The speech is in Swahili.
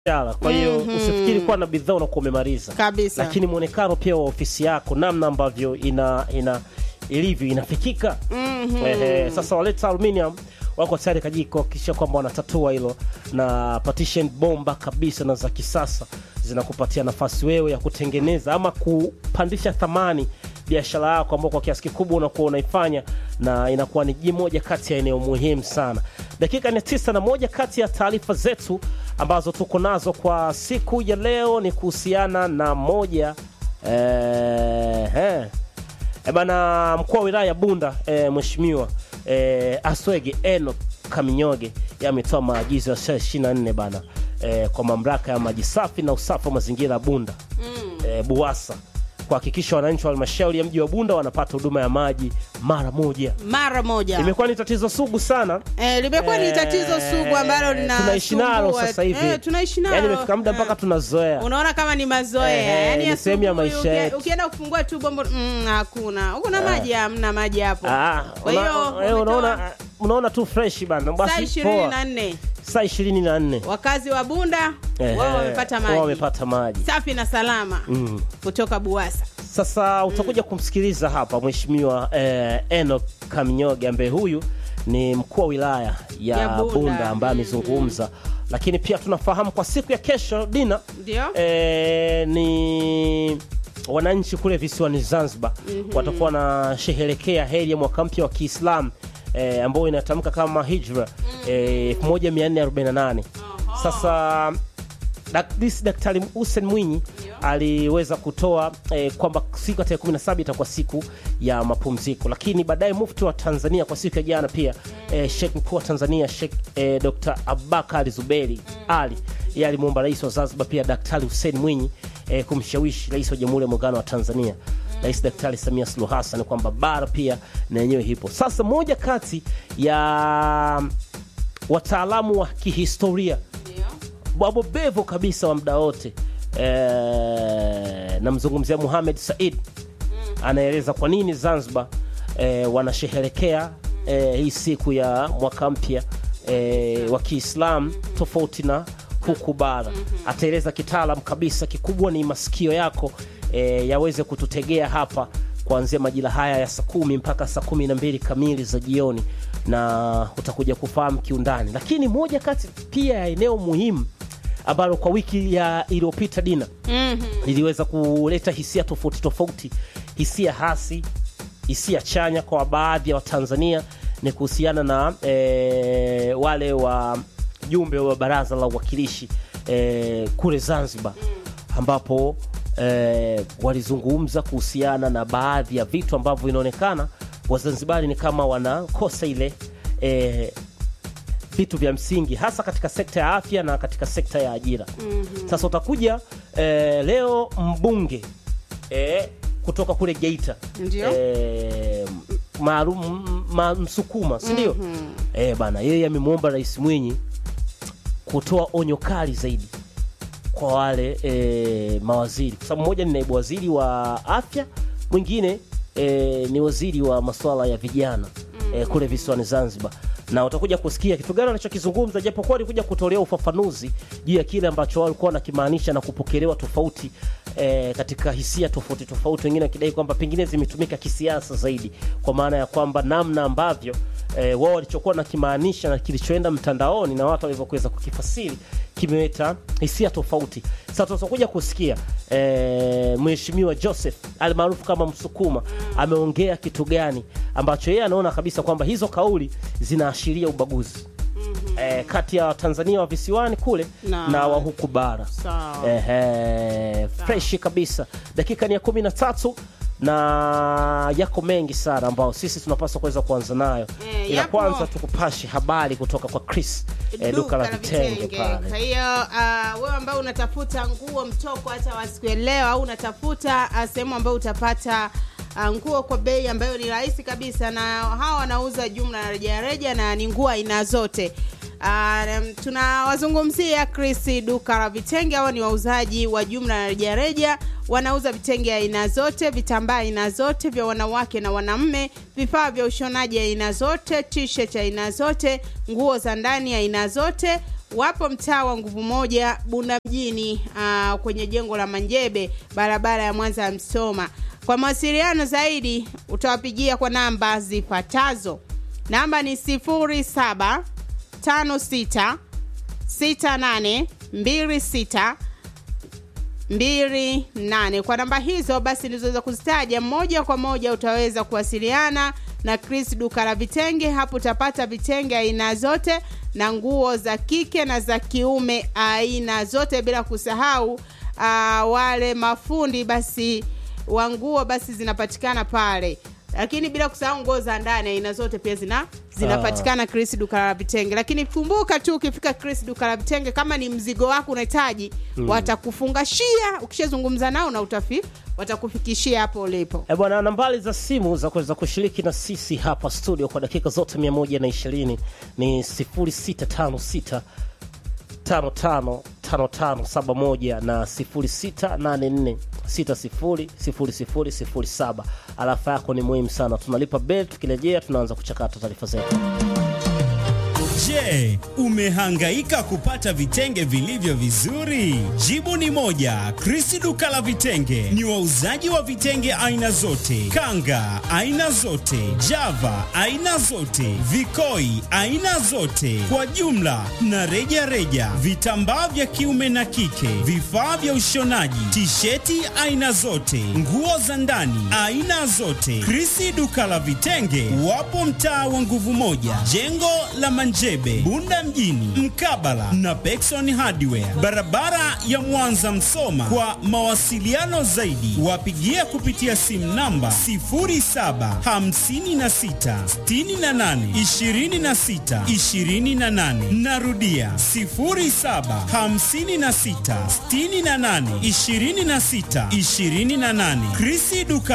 biashara. Kwa hiyo usifikiri kuwa na bidhaa unakuwa umemaliza Kabisa. lakini mwonekano pia wa ofisi yako, namna ambavyo ina ina ilivyo inafikika. Ehe, sasa waleta aluminium wako tayari kaji kuhakikisha kwamba wanatatua hilo na partition bomba kabisa na za kisasa zinakupatia nafasi wewe ya kutengeneza ama kupandisha thamani biashara yako ambao kwa kiasi kikubwa unakuwa unaifanya na inakuwa ni ji moja kati ya eneo muhimu sana. Dakika ni tisa na moja kati ya taarifa zetu ambazo tuko nazo kwa siku ya leo ni kuhusiana na moja eh, eh, E bana, mkuu wa wilaya ya Bunda e, mheshimiwa e, Aswege Eno Kaminyoge yeye ametoa maagizo ya saa 24 bana e, kwa mamlaka ya maji safi na usafi wa mazingira ya Bunda e, BUWASA kuhakikisha wananchi wa halmashauri ya mji wa Bunda wanapata huduma ya maji mara moja. mara moja Imekuwa ni tatizo sugu sana eh, limekuwa ni tatizo sugu ambalo lina tunaishi nalo sasa hivi eh, tunaishi nalo yani imefika muda mpaka Eh. tunazoea unaona kama ni mazoea Ehe, yani ni sehemu ya asubuhi maisha uki- yetu. ukienda kufungua tu bombo mm, hakuna huko na maji hamna maji hapo Ah, kwa una- hiyo eh, wametoa unaona unaona tu fresh bana saa basi ishirini poa na nne saa 24 wakazi wa Bunda Ehe, wao wamepata wao maji wamepata maji safi na salama Mm. kutoka Buwasa Sasa utakuja kumsikiliza hapa mheshimiwa eh, Enoch Kaminyoge ambaye huyu ni mkuu wa wilaya ya, Ya Bunda. Bunda, ambaye amezungumza, lakini pia tunafahamu kwa siku ya kesho dina ndio eh, ni wananchi kule visiwani Zanzibar watakuwa wanasherehekea heri ya mwaka mpya wa Kiislamu eh, ambayo inatamka kama hijra eh, 1448 sasa Dak- this Daktari Hussein Mwinyi aliweza kutoa eh, kwamba siku ya tarehe 17 itakuwa siku ya mapumziko, lakini baadaye mufti wa Tanzania kwa siku ya jana pia eh, Sheikh mkuu wa Tanzania Sheikh eh, Dr. Abubakar Zuberi Ali yeye alimwomba rais wa Zanzibar pia Daktari Hussein Mwinyi eh, kumshawishi rais wa Jamhuri ya Muungano wa Tanzania Rais Daktari Samia Suluhu Hassan kwamba bara pia na yenyewe hipo. Sasa moja kati ya wataalamu wa kihistoria wabobevu kabisa wa muda wote e, namzungumzia Muhamed Said anaeleza kwa nini Zanzibar e, wanasherehekea e, hii siku ya mwaka mpya e, wa Kiislamu tofauti na huku bara. Ataeleza kitaalam kabisa, kikubwa ni masikio yako e, yaweze kututegea hapa kuanzia majira haya ya saa kumi mpaka saa kumi na mbili kamili za jioni, na utakuja kufahamu kiundani. Lakini moja kati pia ya eneo muhimu ambalo kwa wiki ya iliyopita dina liliweza kuleta hisia tofauti tofauti, hisia hasi, hisia chanya kwa baadhi ya Watanzania ni kuhusiana na e, wale wa jumbe wa baraza la uwakilishi e, kule Zanzibar ambapo e, walizungumza kuhusiana na baadhi ya vitu ambavyo inaonekana Wazanzibari ni kama wanakosa ile e, vitu vya msingi hasa katika sekta ya afya na katika sekta ya ajira. Sasa utakuja eh, leo mbunge eh, kutoka kule Geita Ndio. eh, maalum ma, Msukuma si ndio? Eh, bana yeye amemwomba Rais Mwinyi kutoa onyo kali zaidi kwa wale e, mawaziri kwa sababu mmoja ni naibu waziri wa afya, mwingine e, ni waziri wa masuala ya vijana e, kule visiwani Zanzibar, na utakuja kusikia kitu gani anachokizungumza, japokuwa alikuja kutolea ufafanuzi juu ya kile ambacho walikuwa wanakimaanisha na kupokelewa tofauti e, katika hisia tofauti tofauti, wengine wakidai kwamba pengine zimetumika kisiasa zaidi, kwa maana ya kwamba namna ambavyo e, wao walichokuwa nakimaanisha na kilichoenda mtandaoni na watu walivyokuweza kukifasiri kimeleta hisia tofauti. Sasa tutakuja kusikia e, Mheshimiwa Joseph almaarufu kama Msukuma ameongea kitu gani ambacho yeye anaona kabisa kwamba hizo kauli zinaashiria ubaguzi e, kati ya Watanzania wa visiwani kule Na- na, wa huku bara. Sawa. Ehe, freshi kabisa. Dakika ni ya kumi na tatu na yako mengi sana ambao sisi tunapaswa kuweza kuanza nayo, Eh, ila yapo. kwanza tukupashe habari kutoka kwa Chris eh, duka la vitenge Kwa pale. hiyo uh, wewe ambao unatafuta nguo mtoko hata wa siku ya leo au unatafuta uh, sehemu ambayo utapata uh, nguo kwa bei ambayo ni rahisi kabisa, na hawa wanauza jumla na rejareja na ni nguo aina zote. Uh, tunawazungumzia Chris duka la vitenge. Hawa ni wauzaji wa jumla na rejareja, wanauza vitenge aina zote, vitambaa aina zote vya wanawake na wanaume, vifaa vya ushonaji aina zote, t-shirt aina zote, nguo za ndani aina zote wapo mtaa wa nguvu moja Bunda mjini, uh, kwenye jengo la Manjebe, barabara ya Mwanza ya Msoma. Kwa mawasiliano zaidi utawapigia kwa namba zifuatazo. Namba ni 0756 68 26 28. Kwa namba hizo basi nilizoweza kuzitaja, moja kwa moja utaweza kuwasiliana na Chris duka la vitenge. Hapo utapata vitenge aina zote na nguo za kike na za kiume aina zote, bila kusahau uh, wale mafundi basi wa nguo basi zinapatikana pale, lakini bila kusahau nguo za ndani aina zote pia zina zinapatikana Chris duka la vitenge. Lakini kumbuka tu ukifika Chris duka la vitenge, kama ni mzigo wako unahitaji mm. watakufungashia. Ukishazungumza nao na utafi watakufikishia hapo ulipo. E bwana, nambari za simu za kuweza kushiriki na sisi hapa studio kwa dakika zote 120 ni 0656 555571 na 0684 600007. Alafa yako ni muhimu sana. Tunalipa bel, tukirejea tunaanza kuchakata taarifa zetu. Je, umehangaika kupata vitenge vilivyo vizuri? Jibu ni moja. Chris duka la vitenge ni wauzaji wa vitenge aina zote, kanga aina zote, java aina zote, vikoi aina zote, kwa jumla na reja reja, vitambaa vya kiume na kike, vifaa vya ushonaji, tisheti aina zote, nguo za ndani aina zote. Chris duka la vitenge wapo mtaa wa nguvu moja, jengo la Manje Bunda mjini mkabala na Pekson Hardware, barabara ya Mwanza Msoma. Kwa mawasiliano zaidi, wapigie kupitia simu namba 0756682628. Narudia 0756682628. Krisi duka